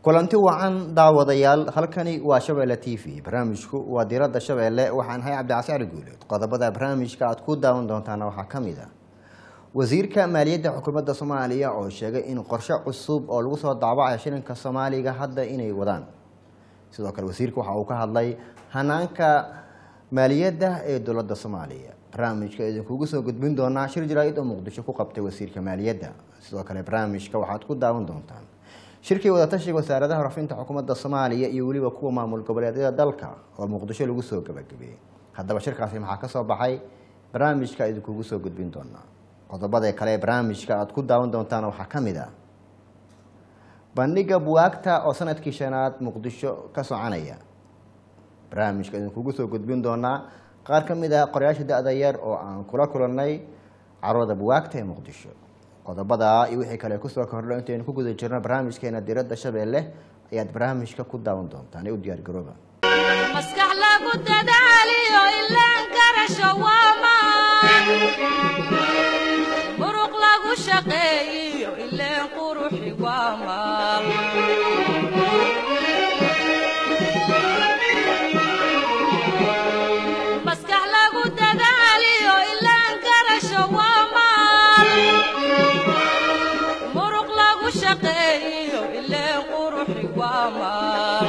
kulanti wacan daawadayaal halkani waa shabeelle t v barnaamijku waa diradda shabeelle waxaan ahay cabdicasi cali guuleed qodobada barnaamijka aad ku daawan doontaana waxaa ka mid ah wasiirka maaliyadda xukuumadda soomaaliya oo sheegay in qorshe cusub oo lagu soo daabacayo shilinka soomaaliga hadda inay wadaan sidoo kale wasiirka waxa uu ka hadlay hanaanka maaliyadda ee dowladda soomaaliya barnaamijka idinkugu soo gudbin doonaa shir jaraa-id oo muqdisho ku qabtay wasiirka maaliyadda sidoo kale barnaamijka waxaad ku daawan doontaan shirkii wadatashiga wasaaradaha rafinta xukuumadda soomaaliya iyo weliba kuwa maamul goboleedyada dalka oo muqdisho lagu soo gabagabeeyey haddaba shirkaasi maxaa ka soo baxay barnaamijka idinkugu soo gudbin doonaa qodobada kale ee barnaamijka aad ku daawan doontaan waxaa ka mid ah bandhiga buwaagta oo sanadkii shanaad muqdisho ka soconaya barnaamijka idinkugu soo gudbin doonaa qaar ka mid ah qorayaasha da-da yar oo aan kula kulannay carwada buwaagta ee muqdisho qodobada iyo wixii kale kusoo kordho intaynu ku guda jirno barnaamijkeena diradda shabeelle ayaad barnaamijka ku daawan doontaan ee u diyaar garooba maskax lagu dadaaliyo ilaan garasho waamaan muruq lagu shaqeeyiyo ileen quruxi waamaan maskax lagu dadaaliyo ilaan garasho waamaan muruq lagu shaqeeyiyo ileen quruxi waamaan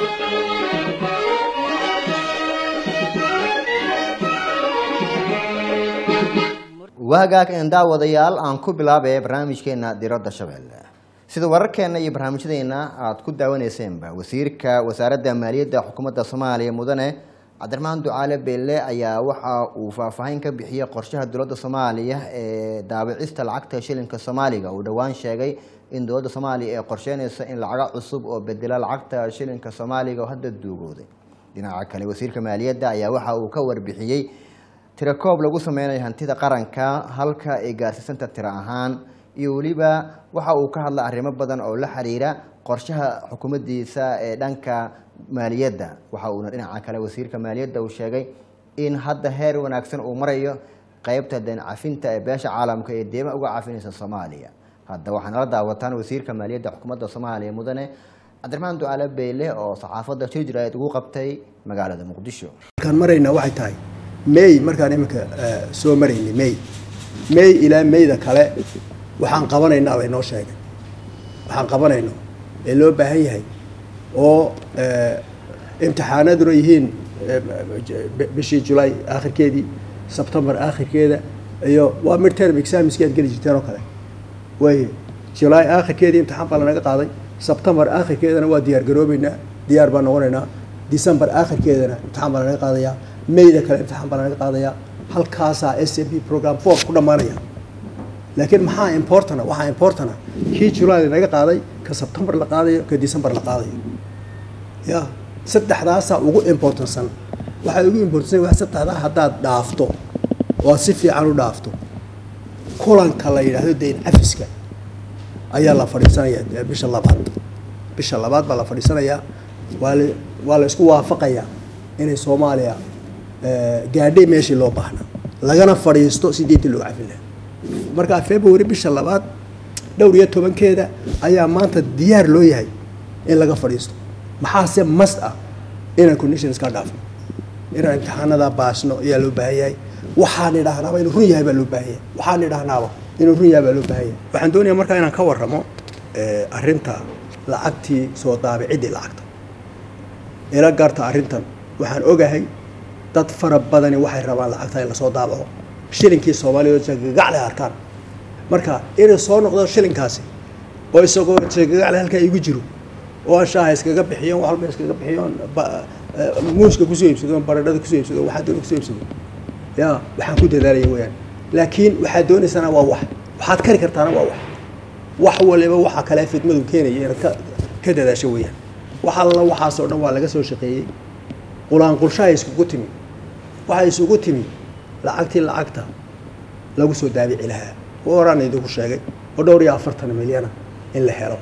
waagaag een daawadayaal aan ku bilaabay barnaamijkeena diradda shabeelle sida wararkeena iyo barnaamijyadeena aada ku daawaneyseenba wasiirka wasaaradda maaliyadda xukuumadda soomaaliya mudane cabdiraxmaan ducaale beelle ayaa waxa uu faahfaahin ka bixiyey qorshaha dowladda soomaaliya ee daabicista lacagta shilinka soomaaliga uu dhowaan sheegay in dowladda soomaaliya ay qorsheynayso in lacago cusub oo bedela lacagta shilinka soomaaliga oo hadda duugooday dhinaca kale wasiirka maaliyadda ayaa waxa uu ka warbixiyey tirakoob lagu sameynayo hantida qaranka halka ay gaarsiisanta tiro ahaan iyo weliba waxa uu ka hadla arrimo badan oo la xiriira qorshaha xukuumaddiisa ee dhanka maaliyadda waxa uuna dhinaca kale wasiirka maaliyadda uu sheegay in hadda heer wanaagsan uu marayo qeybta deen cafinta ee beesha caalamka ee deema uga cafinaysa soomaaliya hadda waxaa nala daawataan wasiirka maaliyadda xukuumadda soomaaliya mudane cabdiraxmaan ducaale beyle oo saxaafadda shir jiraayad ugu qabtay magaalada muqdisho markaan maraynaa waxay tahay may markaan iminka soo maraynay may may ilaa mayda kale waxaan qabanaynaa bay noo sheegay waxaan qabanayno ee loo baahan yahay oo imtixaanaduna yihiin bishii julay aakhirkeedii sebtembar aakhirkeeda iyo waa midterm examiski aad geli jirteen oo kale way julay aakhirkeedii imtixaan baa lanaga qaaday sebtembar aakhirkeedana waa diyaar garoobeynaa diyaar baan noqonaynaa december aakhirkeedana imtixaan baa lanaga qaadayaa mayda kale imtixaan baa lanaga qaadayaa halkaasaa s m p program four ku dhammaanaya laakiin maxaa importana waxaa importana kii july lanaga qaaday ka sebtembar la qaadayo ka december la qaadayo ya saddexdaasaa ugu importansan waxaa ugu importansan wa saddexdaa haddaad dhaafto oo aad si fiican u dhaafto kulanka la yidhaahdo dayn cafiska ayaa la fadhiisanayaa bisha labaad bisha labaad baa la fadhiisanayaa waa la waa la isku waafaqayaa inay soomaaliya gaadhay meeshii loo baahnaa lagana fadhiisto sideetii loo cafin lahaa markaa february bisha labaad dhowr iyo tobankeeda ayaa maanta diyaar loo yahay in laga fadhiisto maxaase mast ah inaan conditions ka dhaafno inaan imtixaanada baasno ayaa loo baahan yahay waxaan idhaahnaaba inuu run yahay baa loo baahan yahay waxaan idhaahnaaba inuu run yahay baa loo baahan yahay waxaan doonayaa markaa inaan ka warramo arrinta lacagtii soo daabiciddii lacagta ila gaarta arrintan waxaan ogahay dad fara badani waxay rabaan lacagta in lasoo daabaco shilinkii soomaaliya jagagacle arkaan marka inay soo noqdo shilinkaasi oo isagoo jagagacle halkaa igu jiro oo aan shaaha iskaga bixiyon wax walba iskaga bixiyon muuska kusoo iibsado baradhada kusoo iibsado waxaa doona kusoo iibsado ya waxaan ku dadaalaya weyaan laakiin waxaad doonaysana waa wax waxaad kari kartaana waa wax wax waliba waxa kale fidmadu keenaya inaad ka ka dadaasho weyaan wax alla waxaasoo dhan waa laga soo shaqeeyey qulaanqulshaha iskugu timi waxay isugu timi lacagtii lacagta lagu soo daabici lahaa oo horaan idinku sheegay oo dhowr iyo afartan milyana in la helo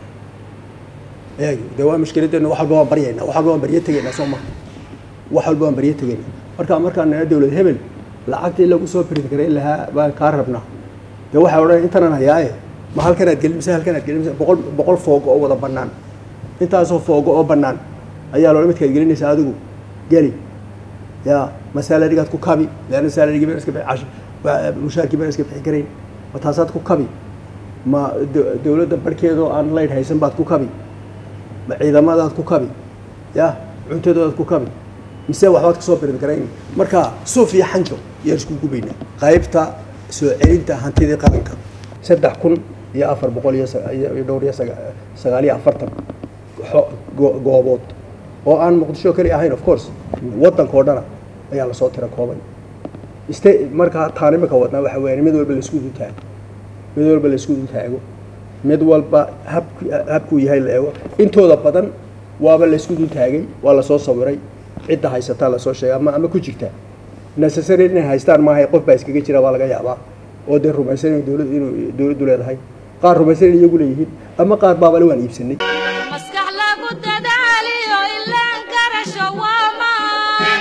eeg de waa mushkiladeena wax walba waan baryayna wax walba waan baryo tegaynaa soo maha wax walba waan baryo tegaynaa marka markaan nana dowlad hebel lacagtii lagu soo print garayn lahaa baan kaa rabnaa dee waxay odhan intanan hayaaye ma halkanaad gelin mise halkanaad gelin mise boqol boqol foog oo wada bannaan intaasoo foogo oo bannaan ayaa loola midkaad gelinaysaa adigu geli ya ma salarigaad ku kabi leanna salarigii baan iska bixi cash wa- mushaarkii baan iska bixi karayn ma taasaad ku kabi ma do- dowladda barhkeedoo aan laydh haysan baad ku kabi ma ciidamadaad ku kabi ya cuntadoodaad ku kabi mise waxbaad kasoo birin karayn marka suuf iyo xanjo yaan isku gubaynaa qaybta soo celinta hantidii qaranka saddex kun iyo afar boqol iyo sa- iyo iyo dhowr iyo saga- sagaal iyo afartan xo- go- goobood oo aan muqdisho keli ahayn of course waddanka oo dhana ayaa lasoo tira koobay iste markaa taan imika wadnaa waxa weeyaan mid walba laisku dul taago mid walba laisku dul taago mid walba habku habkuu yahay la eego intooda badan waaba laisku dul taagay waa lasoo sawiray cidda haysataa lasoo sheegay ama ama ku jirta necessary inay haystaan maahay qof baa iskaga jira baa laga yaabaa oo dee rumaysan inuu dowlad inuu dowladdu leedahay qaar rumaysan in iyagu leeyihiin ama qaar baabale waan iibsanay maskax lagu dadaaliyo ilaan garasho waa maan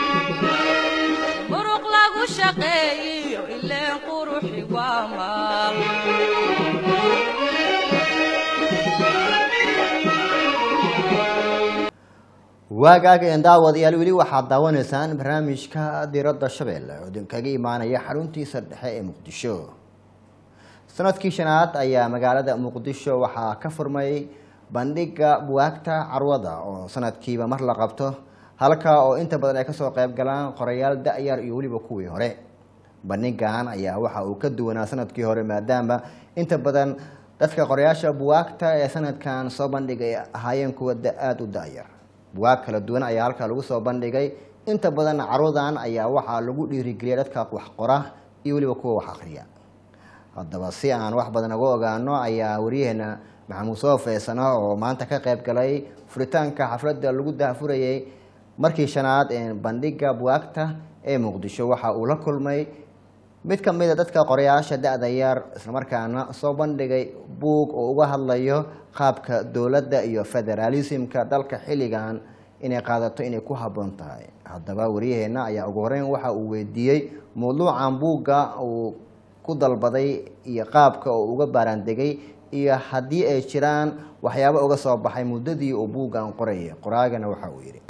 muruq lagu shaqeeyiyo ileen quruxi waa maal waagaaga daawadayaal weli waxaad daawanaysaan barnaamijka diradda shabeelle oo idinkaga imaanaya xaruntiisa dhexe ee muqdisho sanadkii shanaad ayaa magaalada muqdisho waxaa ka furmay bandhiga buwaagta carwada oo sanadkiiba mar la qabto halka oo inta badan ay kasoo qayb galaan qorayaal da-yar iyo weliba kuwii hore bandhigan ayaa waxa uu ka duwanaa sanadkii hore maadaama inta badan dadka qorayaasha buwaagta ee sanadkan soo bandhigay ay ahaayeen kuwa da- aada u da-yar buwaag kala duwan ayaa halkaa lagu soo bandhigay inta badan carwadan ayaa waxaa lagu dhiirigeliyay dadka wax qora iyo weliba kuwa wax akhriya haddaba si aan wax badan uga ogaano ayaa waryaheena maxamuud soo feesana oo maanta ka qayb galay furitaanka xafladda lagu daahfurayay markii shanaad ee bandhiga buwaagta ee muqdisho waxa uu la kulmay mid ka mid a dadka qorayaasha da-da yar islamarkaana soo bandhigay buug oo uga hadlayo qaabka dowladda iyo federaalismka dalka xilligan inay qaadato inay ku habboon tahay haddaba waryaheena ayaa ugu horeyn waxa uu weydiiyey mawduucan buugga uu ku dalbaday iyo qaabka uu uga baaraandegay iyo haddii ay jiraan waxyaabo uga soo baxay muddadii uu buuggan qorayay qoraagana waxa uu yidhi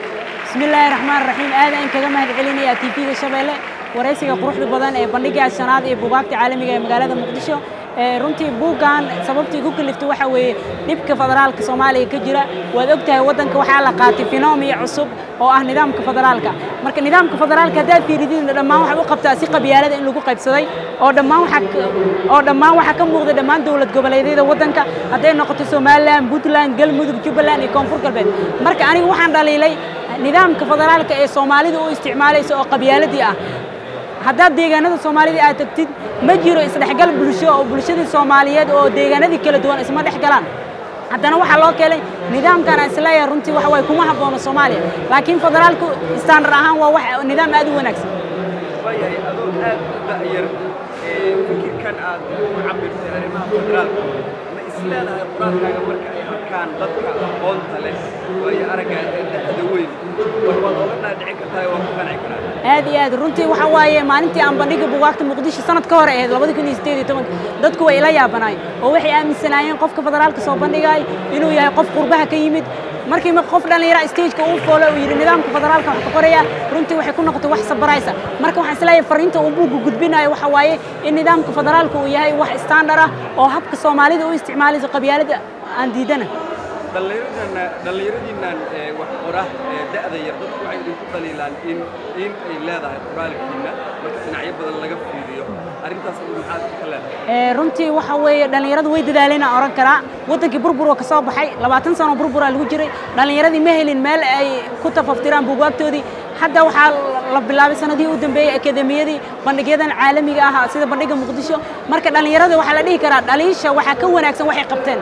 بسم الله الرحمن الرحيم aad aan kaga mahad celinaya TV-ga Shabeelle wareysiga quruxda badan ee bandhiga shanaad ee buugaagta caalamiga ee magaalada Muqdisho ee runtii buuggan sababtii ku kaliftay waxa weeye dhibka federaalka Soomaaliya ka jira waad ogtahay wadanka waxaa la qaatay fenomeno cusub oo ah nidaamka federaalka marka nidaamka federaalka haddaad fiiridin dhammaan waxa u qabtaa si qabyaalada in lagu qaybsaday oo dhammaan waxa oo dhammaan waxa ka muuqda dhammaan dowlad goboleedyada wadanka hadday noqoto Somaliland Puntland Galmudug Jubbaland iyo Koonfur Galbeed marka anigu waxaan dhaliilay nidaamka federaalka ee Soomaalida u isticmaalayso oo qabyaaladii ah haddaad deegaanada Soomaalida aad tagtid ma jiro isdhexgal bulsho oo bulshada Soomaaliyeed oo deegaanadii kala duwan isma dhexgalaan haddana waxaa loo keenay nidaamkan aan isleeyahay runtii waxa waye kuma habboono Soomaaliya laakiin federaalku standard ahaan waa wax nidaam aad u wanaagsan waayahay adoo aad u da'yar ee fikirkan aad u cabirtay arrimaha federaalka ma isleedahay qoraalkaaga marka ay arkaan dadka aqoonta leh waayo aragga ee da'da weyn wax waad oga dhaadhici kartaa waa ku qanci karaa aad iyo aad runtii waxa waaye maalintii aan bandhiga buugaagta muqdisho sanad ka hor ahayd labadi kun iyo sideed iyo tobanka dadku way ila yaabanaayeen oo waxay aaminsanaayeen qofka federaalka soo bandhigay inuu yahay qof qurbaha ka yimid markii ma qof dhallinyara stageka uu foolo uu yidhi nidaamka federaalka wax ka qoraya runtii waxay ku noqotay wax sabaraysa marka waxaan isleeyahay fariinta uu buugga gudbinayo waxa waaye in nidaamka federaalka uu yahay wax standard ah oo habka soomaalida u isticmaalayso qabyaalada aan diidana dhallinyaradiinna dhallinyaradiinnan ee wax qora ee da'da yar dadku waxay idinku dhaliilaan in in ay leedahay qoraalkiina marka dhinacyo badan laga fiiriyo arrintaas maxaad ka leedahay Ee, runtii waxa weeye dhallinyaradu way dadaaleen aan oran karaa wadankii burbur oo ka soo baxay labaatan sano burburaa lagu jiray dhallinyaradii ma helin meel ay ku tafaftiraan buugaagtoodii hadda waxaa la bilaabay sanadihii u dambeeyey akademiyadii bandhigyadan caalamiga ah sida bandhiga muqdisho marka dhallinyarada waxaa la dhihi karaa dhaliisha waxaa ka wanaagsan waxay qabteen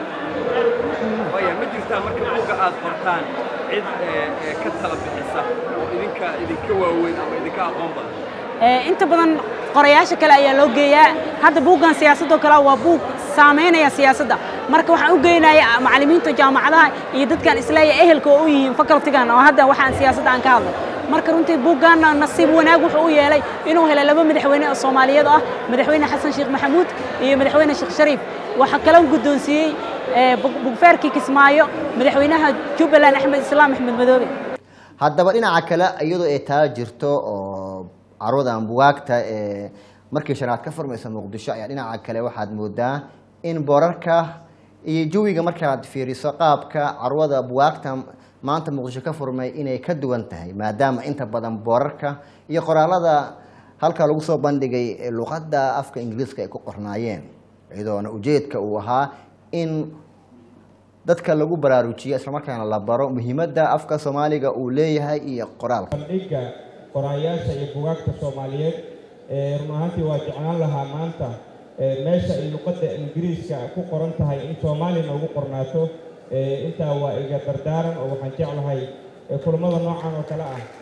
waaya ma jirtaa marka buugga aad qortaan cid ee, ee, ka tala bixisa oo idinka idinka waaweyn ama idinka aqoon badan Ee, inta badan qorayaasha kale ayaa loo geeyaa hadda buuggan siyaasadoo kale waa buug saameynaya siyaasadda marka waxaan u geynaya macallimiinta jaamacadaha iyo dadkan isleeya ehelka oo u yihiin facultigan oo hadda waxaan siyaasadda aan ka hadlay marka runtii buuggan nasiib wanaag wuxuu u yeelay inuu helay laba madaxweyne oo Soomaaliyeed ah madaxweyne Xasan Sheekh Maxamuud iyo madaxweyne Sheekh Shariif waxa kale uu guddoonsiiyey bugfeerkii kismaayo madaxweynaha jubbaland axmed islaam axmed madoobe haddaba dhinaca kale iyadoo ay taa jirto oo carwadan bugaagta ee markii shanaad ka furmaysa muqdisho ayaa dhinaca kale waxaad moodaa in boorarka iyo jawiga markaad fiiriso qaabka carwada bugaagta maanta muqdisho ka furmay inay ka duwan tahay maadaama inta badan boorarka iyo qoraalada halka lagu soo bandhigay luqadda afka ingiriiska ay ku qornaayeen iyadoona ujeedka uu ahaa in dadka lagu baraarujiyo islamarkaana la baro muhiimadda afka soomaaliga uu leeyahay iyo qoraalka bandhigga qoraayaasha iyo bugaagta soomaaliyeed ee run ahaantii waa jeclaan lahaa maanta meesha ay luqadda ingiriiska ku qoran tahay in soomaalina ugu qornaato intaa waa iga dardaaran oo waxaan jeclahay kulamada noocan oo kale ah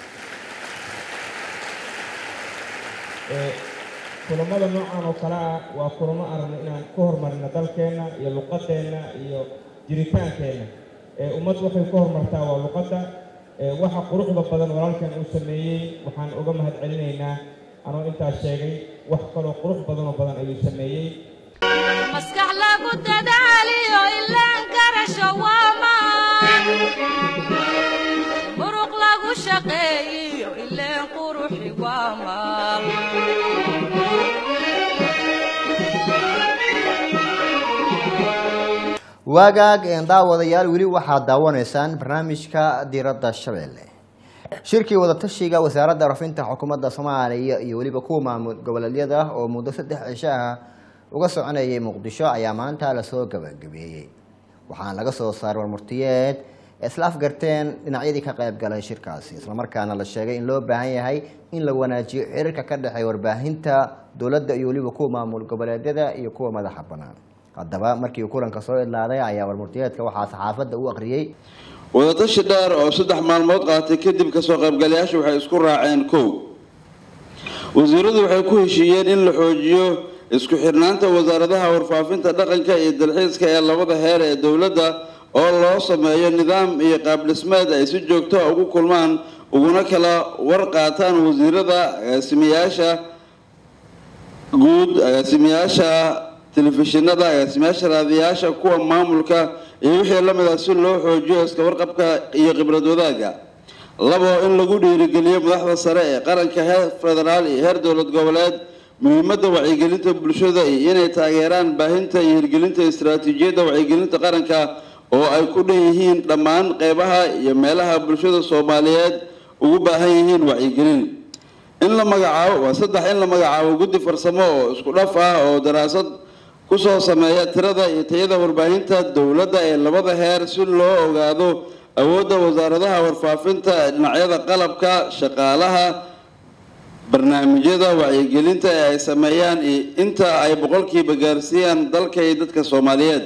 kulamada noocan oo kale ah waa kulamo aragno inaan ku horumarino dalkeenna iyo luqadeenna iyo jiritaankeenna ummad waxay ku horumartaa waa luqadda waxa quruxda badan walaalkan uu sameeyey waxaan uga mahad celinaynaa anoo intaas sheegay wax kaloo qurux badanoo badan ayuu sameeyey maskax lagu dadaaliyo ilaan garasho waamaan muruq lagu shaqeeyiyo ileen quruxi waamaan waagaag een daawadayaal weli waxaad daawanaysaan barnaamijka diiradda shabeelle shirkii wadatashiga wasaaradda rafinta xukuumadda soomaaliya iyo weliba kuwa maamul goboleedyada oo muddo saddex cisho ah uga soconayay muqdisho ayaa maanta lasoo gabagabeeyey waxaana laga soo saaray warmurtiyeed ee isla afgarteen dhinacyadii ka qayb galay shirkaasi islamarkaana la sheegay in loo baahan yahay in la wanaajiyo xiriirka ka dhexeeya warbaahinta dowladda iyo weliba kuwa maamul goboleedyada iyo kuwa madaxa bannaan haddaba markii uu kulanka soo idlaaday ayaa warmurtiyeedka waxaa saxaafadda u akhriyey wadatashi dheer oo saddex maalmood qaatay kadib kasoo qaybgalayaashu waxay isku raaceen kow wasiiradu waxay ku heshiiyeen in la xoojiyo isku xirnaanta wasaaradaha warfaafinta dhaqanka iyo dalxiiska ee labada heer ee dowladda oo loo sameeyo nidaam iyo qaabdhismeed ay si joogto a ugu kulmaan uguna kala war qaataan wasiirada agaasimayaasha guud agaasimayaasha telefishinada agaasimayaasha raadiyaasha kuwa maamulka iyo wixii lamid ah si loo xoojiyo iska warqabka iyo khibrad wadaaga labo in lagu dhiirigeliyo madaxda sare ee qaranka heer federaal iyo heer dowlad goboleed muhiimadda wacyigelinta bulshada iyo inay taageeraan baahinta iyo hirgelinta istaraatiijiyadda wacyigelinta qaranka oo ay ku dhan yihiin dhammaan qeybaha iyo meelaha bulshada soomaaliyeed ugu baahan yihiin wacyigelin in la magacaabo waa saddex in la magacaabo guddi farsamo oo isku dhaf ah oo daraasad kusoo sameeya tirada iyo tayada warbaahinta dowladda ee labada heer si loo ogaado awoodda wasaaradaha warfaafinta ee dhinacyada qalabka shaqaalaha barnaamijyada wacyigelinta ee ay sameeyaan iyo inta ay boqolkiiba gaarsiiyaan dalka iyo dadka soomaaliyeed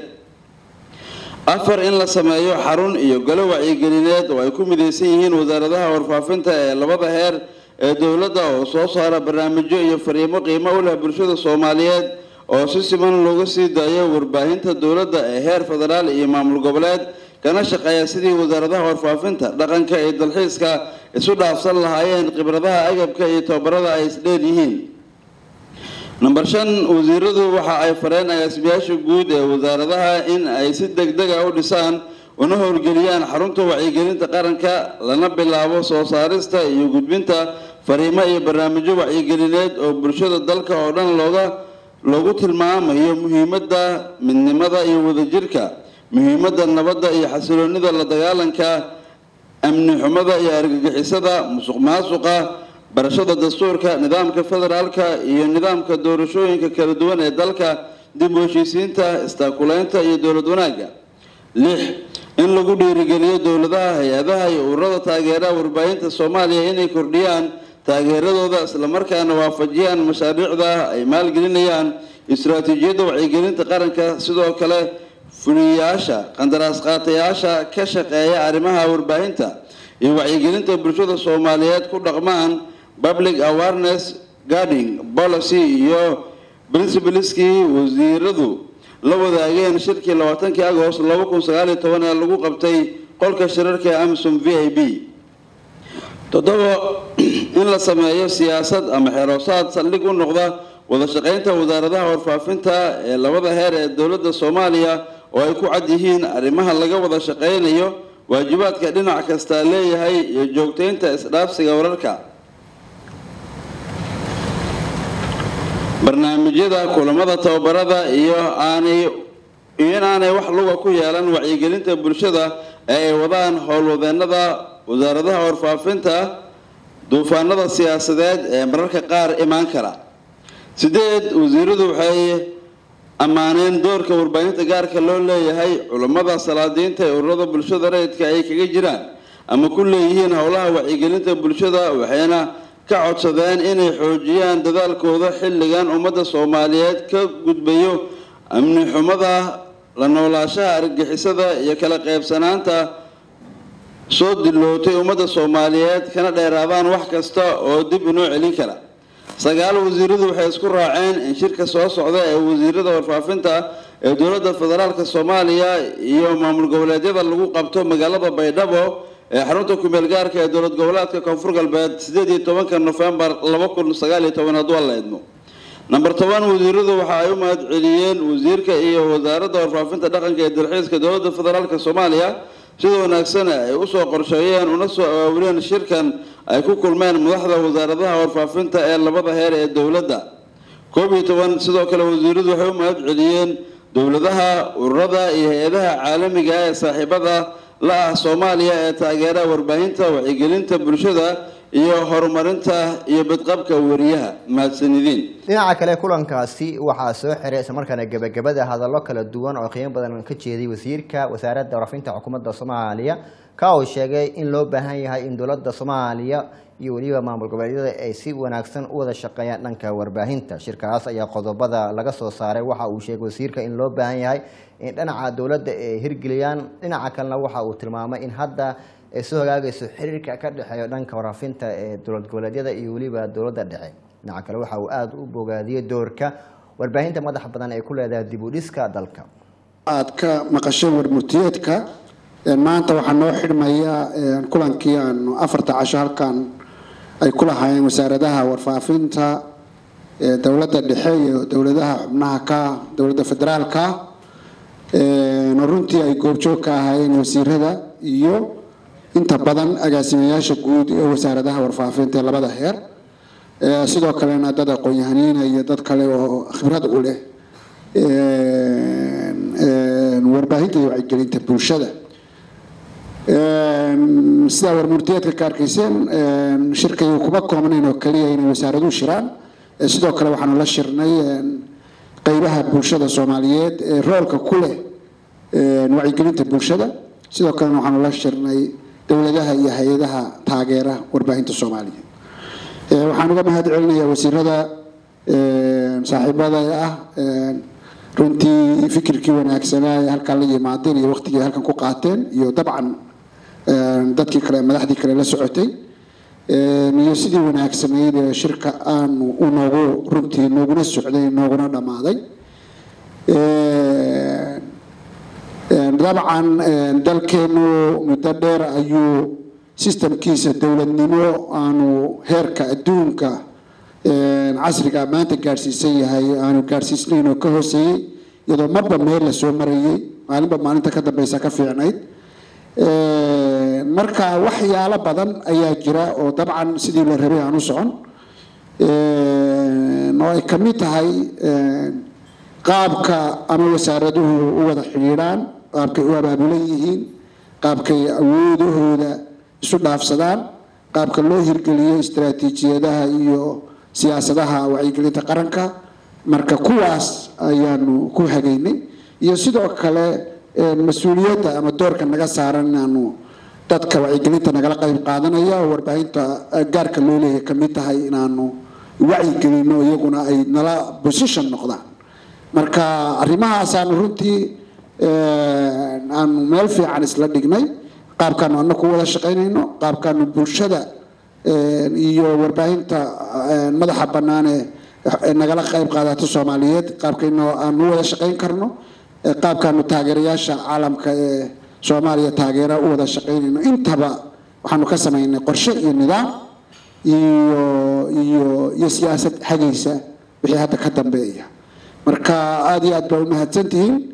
afar in la sameeyo xarun iyo golo wacyigelineed oo ay ku midaysan yihiin wasaaradaha warfaafinta ee labada heer ee dowladda oo soo saara barnaamijyo iyo fariimo qiimo u leh bulshada soomaaliyeed oo si siman looga sii daayo warbaahinta dowladda ee heer federaal iyo maamul goboleed kana shaqeeya sidii wasaaradaha warfaafinta dhaqanka iyo dalxiiska isu dhaafsan lahaayeen khibradaha agabka iyo tababarada ay isdheer yihiin number shan wasiiradu waxa ay fareen agaasimayaasha guud ee wasaaradaha in ay si deg deg a u dhisaan una howlgeliyaan xarunta wacyigelinta qaranka lana bilaabo soo saarista iyo gudbinta fariimo iyo barnaamijyo wacyigelineed oo bulshada dalka oo dhan looga loogu tilmaamayo muhiimadda midnimada iyo wadajirka muhiimadda nabadda iyo xasiloonida la dagaalanka amni xumada iyo argagixisada musuq maasuqa barashada dastuurka nidaamka federaalka iyo nidaamka doorashooyinka kala duwan ee dalka dib u heshiisiinta istaakuleynta iyo dowlad wanaagga lix in lagu dhiirigeliyo dowladaha hay-adaha iyo ururada taageeraha warbaahinta soomaaliya inay kordhiyaan taageeradooda islamarkaana waafajiyaan mashaariicda ay maalgelinayaan istaraatiijiyadda wacyigelinta qaranka sidoo kale fuliyayaasha qandaraas qaatayaasha ka shaqeeya arrimaha warbaahinta iyo wacyigelinta bulshada soomaaliyeed ku dhaqmaan public awareness guarding policy iyo principaleskii wasiiradu la wadaageen shirkii labaatankii agost laba kun sagaal iyo toban ee lagu qabtay qolka shirarka ee amsom v i b toddoba in la sameeyo siyaasad ama xeroosaad saldhig u noqda wada shaqeynta wasaaradaha warfaafinta ee labada heer ee dowladda soomaaliya oo ay ku cad yihiin arrimaha laga wada shaqaynayo waajibaadka dhinac kasta leeyahay iyo joogtaynta isdhaafsiga wararka barnaamijyada kulamada tababarada iyo aanay iyo in aanay wax luga ku yeelan wacyigelinta bulshada ee ay wadaan howlwadeenada wasaaradaha warfaafinta duufaanada siyaasadeed ee mararka qaar imaan kara sideed wasiiradu waxay ammaaneen doorka warbaahinta gaarka loo leeyahay culammada salaadiinta ee ururada bulshada rayidka ay kaga jiraan ama ku leeyihiin howlaha wacyigelinta bulshada waxayna ka codsadeen inay xoojiyaan dadaalkooda xilligan ummadda soomaaliyeed ka gudbayo amni xumada la noolaashaha argagixisada iyo kala qaybsanaanta soo dilootay ummadda soomaaliyeed kana dheeraadaan wax kasta oo dib inoo celin kara sagaal wasiiradu waxay isku raaceen in shirka soo socda ee wasiirada warfaafinta ee dowladda federaalk soomaaliya iyo maamul goboleedyada lagu qabto magaalada baydhabo ee xarunta kumeel gaarka ee dowlad goboleedka koonfur galbeed sideed iyo tobanka nofembar laba kun sagaal iyo toban hadduu alla idmo number toban wasiiradu waxa ay u mahad celiyeen wasiirka iyo wasaaradda warfaafinta dhaqanka ee dalxiiska dowladda federaalk soomaaliya sida wanaagsan ay usoo qorsheeyeen una soo awaawileen shirkan ay ku kulmeen madaxda wasaaradaha warfaafinta ee labada heer ee dowladda koob iyo toban sidoo kale wasiiradu waxay u mahad celiyeen dowladaha ururada iyo hay-adaha caalamiga ee saaxiibada la ah soomaaliya ee taageera warbaahinta wacyigelinta bulshada iyo horumarinta iyo badqabka wariyaha mahadsanidin dhinaca kale kulankaasi waxaa soo xiray islamarkaana gebagabada hadallo kala duwan oo qiimo badan ka jeeday wasiirka wasaaradda warfinta xukuumadda soomaaliya ka uu sheegay in loo baahan yahay in dowladda soomaaliya iyo weliba maamul goboleedyada ay si wanaagsan u wada shaqeeyaan dhanka warbaahinta shirkaas ayaa qodobada laga soo saaray waxa uu sheegay wasiirka in loo baahan yahay in dhinaca dowladda ay hirgeliyaan dhinaca kalena waxa uu tilmaamay in hadda ay soo hagaagayso xiriirka ka dhexeeya dhanka warfaafinta ee dowlad goboleedyada iyo weliba dowladda dhexe dhinaca kale waxa uu aada u bogaadiyey doorka warbaahinta madaxa badan ay ku leedahay dib u dhiska dalka aad ka maqasheen warmurtiyeedka maanta waxaa noo xidhmaya kulankii aanu afarta casho halkan ay ku lahaayeen wasaaradaha warfaafinta dowladda dhexe iyo dowladaha xubnaha ka dowladda federaalka runtii ay goobjoog ka ahaayeen wasiirada iyo inta badan agaasimayaasha guud ee wasaaradaha warfaafinta ee labada heer sidoo kalena dad aqoon-yahaniina iyo dad kale oo khibrad u leh warbaahinta iyo wacyigelinta bulshada sidaa warmurtiyeedka ka arkayseen shirkaygu kuma koobnayn oo kaliya inay wasaaraduhu shiraan sidoo kale waxaanu la shirnay qeybaha bulshada soomaaliyeed ee roolka ku leh wacyigelinta bulshada sidoo kalena waxaanu la shirnay dowladaha iyo hay-adaha taageera warbaahinta soomaaliya waxaan uga mahad celinayaa wasiirada saaxiibada ah runtii fikirkii wanaagsanaa ee halkaan la yimaadeen iyo waqtigii halkan ku qaateen iyo dabcan dadkii kale madaxdii kale la socotay iyo sidii wanaagsanayd ee shirka aanu u noogu runtii nooguna socday nooguna dhammaaday dabcan dalkeenu muddo dheer ayuu sistamkiisa dowladnimo aanu heerka adduunka casriga maanta gaadhsiisan yahay aanu gaadhsiisnayn oo ka hooseeyey iyadoo marba meel la soo marayay maalinba maalinta ka dambeysa ka fiicnayd marka waxyaalo badan ayaa jira oo dabcan sidii la rabay aan u socon oo ay ka mid tahay qaabka ama wasaaraduhu u wada xidhiidhaan qaabkay u abaabulan yihiin qaabkay awoodahooda isu dhaafsadaan qaabka loo hirgeliyo istaraatiijiyadaha iyo siyaasadaha wacyigelinta qaranka marka kuwaas ayaanu ku hagaynay iyo sidoo kale mas-uuliyadda ama doorka naga saaran inaanu dadka wacyigelinta nagala qayb qaadanaya oo warbaahinta gaarka loo leeyahay kamid tahay inaanu wacyigelino iyaguna ay nala position noqdaan marka arrimahaasaanu runtii aanu meel fiican isla dhignay qaabkaanu anaku wada shaqaynayno qaabkaanu bulshada iyo warbaahinta madaxa bannaan ee nagala qayb qaadato soomaaliyeed qaabkayno aanu wada shaqayn karno qaabkaanu taageerayaasha caalamka ee soomaaliya taageera u wada shaqaynayno intaba waxaanu ka samaynay qorshe iyo nidaam iyo iyo iyo siyaasad hagaysa wixii hadda ka dambeeya marka aada iyo aad baa umahadsantihiin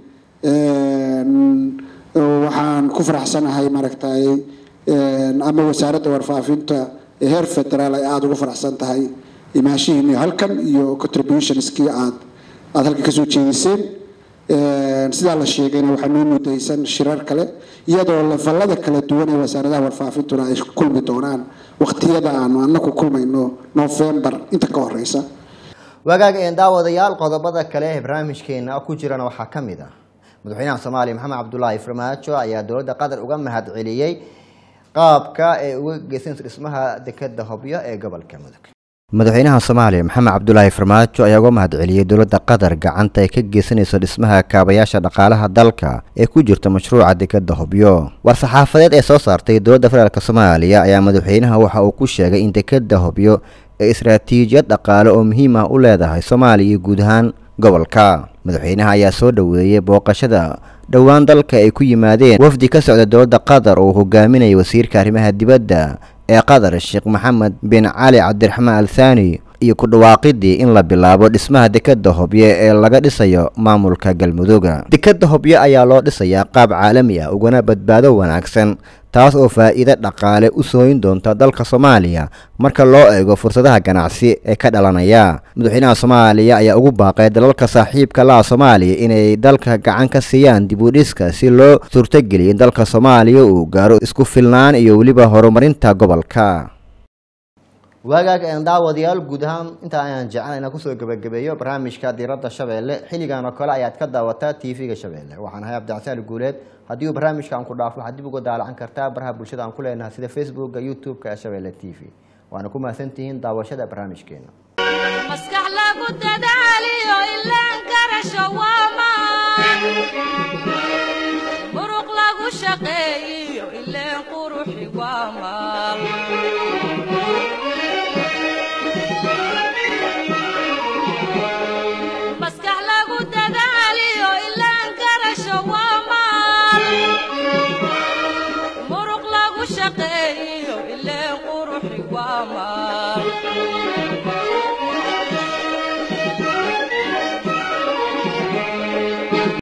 Een, waxaan ku faraxsanahay maaragtay een, ama wasaaradda warfaafinta ee heer federaal ay aada ugu faraxsan tahay imaashihiini halkan iyo contributionskii aad aada halkan kasoo jeediseen Een, sidaa la sheegayna waxaa noo mudaysan shirar kale iyadoo lafallada kala duwan ee wasaaradaha warfaafintuna ay kulmi doonaan waqtiyada aanu anaku kulmayno november inta ka horeysa wagaag een daawadayaal qodobada kale ee barnaamijkeena ku jirana waxaa ka mid ah madaxweynaha soomaaliya maxamed cabdulaahi farmaajo ayaa dowladda qatar uga mahad celiyey qaabka ay uga geysanayso dhismaha dekeda hobyo ee gobolka mudug madaxweynaha soomaaliya maxamed cabdulaahi farmaajo ayaa uga mahad celiyey dowladda qatar gacanta ay ka geysanayso dhismaha kaabayaasha dhaqaalaha dalka ee ku jirta mashruuca dekeda hobyo war-saxaafadeed ee soo saartay dowladda federaalk soomaaliya ayaa madaxweynaha waxa uu ku sheegay in dekeda hobyo ee istaraatiijiyad dhaqaale oo muhiim ah u leedahay soomaaliya iyo guud ahaan gobolka madaxweynaha ayaa soo dhoweeyey booqashada dhowaan dalka ay ku yimaadeen wafdi ka socda dowladda qatar oo uu hogaaminayay wasiirka arrimaha dibadda ee qatar sheekh maxamed bin cali cabdiraxmaan al thani iyo ku dhawaaqidii in la bilaabo dhismaha dekeda hobyo ee laga dhisayo maamulka galmudugga dekeda hobyo ayaa loo dhisayaa qaab caalami ah ugana badbaado wanaagsan taas oo faa'iido dhaqaale u sooyin doonta dalka soomaaliya marka loo eego fursadaha ganacsi ee ka dhalanaya madaxweynaha soomaaliya ayaa ugu baaqay dalalka saaxiibka laha soomaaliya inay dalka gacan ka siiyaan dib u dhiska si loo suurtogeliyo in dalka soomaaliya uu gaaro isku filnaan iyo weliba horumarinta gobolka waagaag een daawadayaal guud ahaan intaa ayaan jeclan inaan kusoo gebagabeeyo barnaamijka diiradda shabeelle xilligan oo kale ayaad ka daawataa tv-ga shabeelle waxaan ahay abdicasaali guuleed haddii uu barnaamijka aan ku dhaafo waxaad dib uga daalacan kartaa baraha bulshada aan ku leenahay sida facebookga youtube-ka ee shabeelle t v waana ku mahadsantihiin daawashada barnaamijkeena maskax lagu dadaa